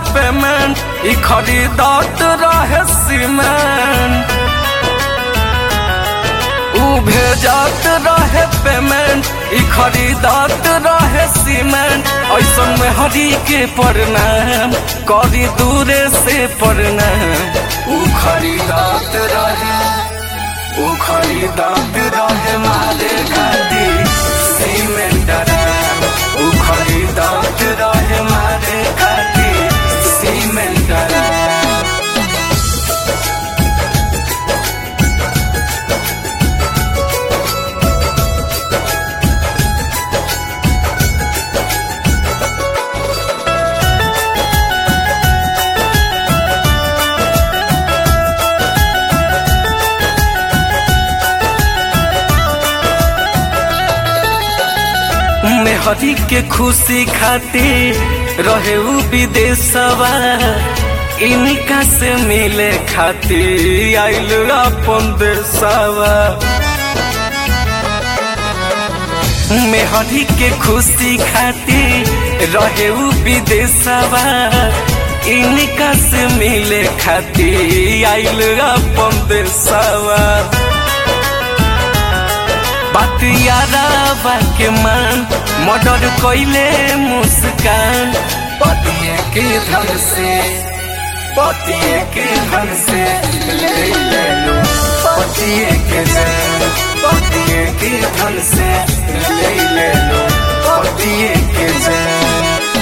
payment ई खरीदत रहे सीमेंट ऊ भेजत रहे पेमेंट ई खरीदत रहे सीमेंट ऐसन में हरी के प्रणाम करी दूरे से प्रणाम ऊ खरीदत रहे ऊ खरीदत रहे मारे खातिर सीमेंट राम ऊ खरीदत रहे मारे खातिर सीमेंट राम मेहरी के खुशी खातिर रहे उ विदेशवा इनका से मिले खातिर आइल अपन देशवा मेहरी के खुशी खातिर रहे उ विदेशवा इनका से मिले खातिर आइल अपन देशवा बातियारा के मान मर्डर कैले मुस्कान पतिए के धन से पतिए के धन से ले ले लो पतिए के जान पतिए के धन से ले ले लो पतिए के जान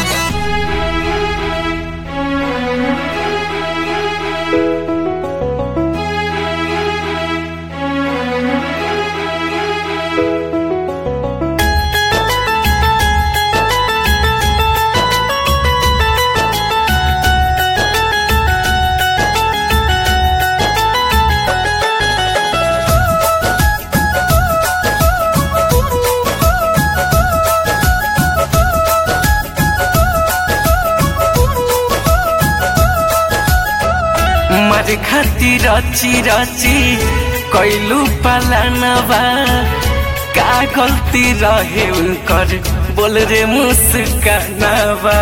मारे खातिर रची रची कैलू पलानवा का गलती रहे उनकर बोल रे मुस्कानवा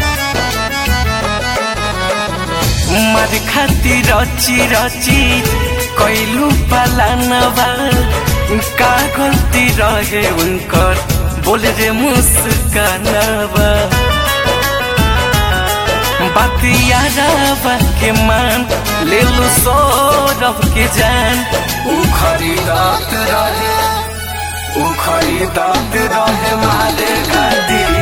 मारे खातिर रची रची कैलू पलानवा का गलती रहे उनकर बोल रे मुस्कानवा बातियारा के मान ले लो सौरभ के जान ऊ खरीदत रहे ऊ खरीदत रहे माले खातिर